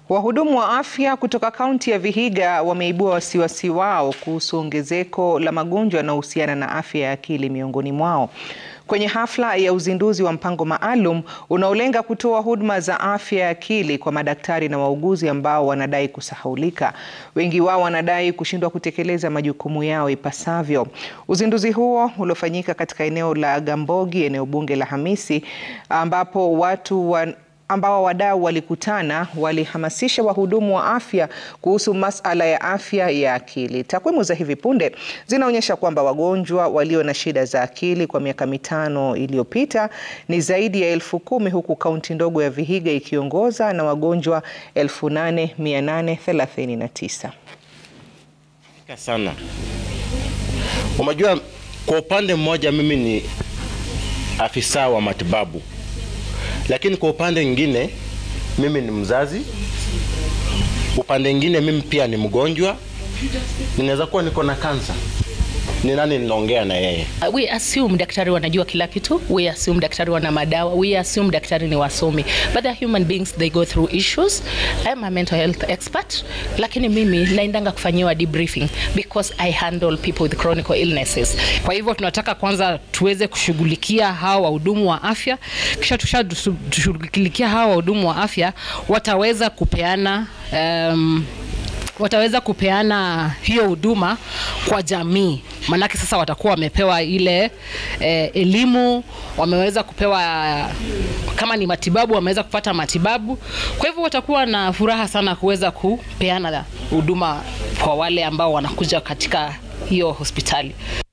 Wahudumu wa afya kutoka kaunti ya Vihiga wameibua wasiwasi wao kuhusu ongezeko la magonjwa yanayohusiana na afya ya akili miongoni mwao. Kwenye hafla ya uzinduzi wa mpango maalum unaolenga kutoa huduma za afya ya akili kwa madaktari na wauguzi ambao wanadai kusahaulika. Wengi wao wanadai kushindwa kutekeleza majukumu yao ipasavyo. Uzinduzi huo uliofanyika katika eneo la Gambogi, eneo bunge la Hamisi, ambapo watu wa ambao wadau walikutana walihamasisha wahudumu wa afya kuhusu masala ya afya ya akili. Takwimu za hivi punde zinaonyesha kwamba wagonjwa walio na shida za akili kwa miaka mitano iliyopita ni zaidi ya elfu kumi huku kaunti ndogo ya Vihiga ikiongoza na wagonjwa 8839. Sana. Unajua, kwa upande mmoja mimi ni afisa wa matibabu lakini kwa upande mwingine mimi ni mzazi, upande mwingine mimi pia ni mgonjwa, ninaweza kuwa niko na kansa. Ni nani ninaongea na yeye? We assume daktari wanajua kila kitu. We assume daktari wana madawa. We assume daktari ni wasomi. But they're human beings, they go through issues. I'm a mental health expert, lakini mimi naendanga kufanyiwa debriefing because I handle people with chronic illnesses. Kwa hivyo tunataka kwanza tuweze kushughulikia hawa wahudumu wa afya, kisha tushughulikia hawa wahudumu wa afya wataweza kupeana um, wataweza kupeana hiyo huduma kwa jamii, maanake sasa watakuwa wamepewa ile eh, elimu, wameweza kupewa kama ni matibabu, wameweza kupata matibabu. Kwa hivyo watakuwa na furaha sana kuweza kupeana huduma kwa wale ambao wanakuja katika hiyo hospitali.